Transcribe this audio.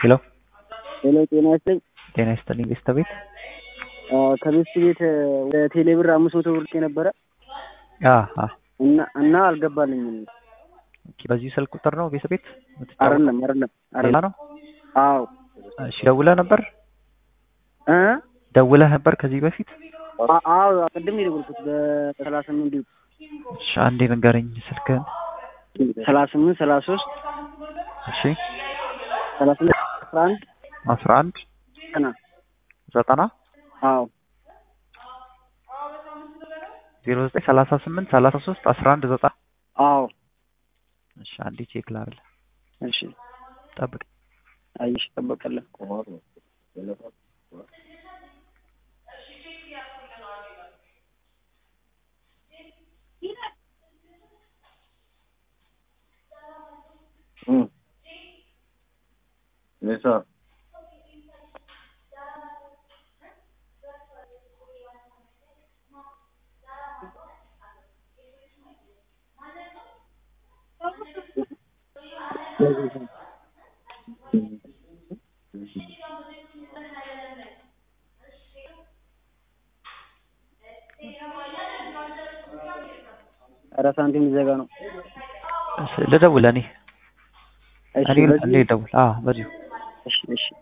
ሄሎ ሄሎ ጤና ይስጥልኝ። ጤና ይስጥልኝ ቤስት ቤት ከቤስት ቤት ወደ ቴሌ ብር አምስት መቶ ብር የነበረ አ አ እና እና አልገባልኝም። ኦኬ፣ በዚህ ስልክ ቁጥር ነው ቤት ቤት አይደለም አይደለም ሌላ አይደለም። ነው? አዎ እሺ ደውለህ ነበር እ ደውለህ ነበር ከዚህ በፊት? አ- አዎ ቅድም ነው የደወልኩት በሰላሳ ስምንት እሺ አንዴ ንገረኝ ስልክህን። ሰላሳ ስምንት ሰላሳ ሶስት እሺ ሰላሳ ስምንት አስራ አንድ አስራ አንድ ቀና ዘጠና አዎ ዜሮ ዘጠኝ ሰላሳ ስምንት ሰላሳ ሶስት አስራ አንድ ዘጠና አዎ እሺ አንዴ ቼክ ላድርግ እሺ ጠብቅ። አይሽ ጠበቀለን Nisa. ኧረ ሳንቲም ሊዘጋ ነው። እሺ ልደውል እኔ እሺ እኔ በዚህ- እኔ ልደውል። አዎ በዚሁ እሺ እሺ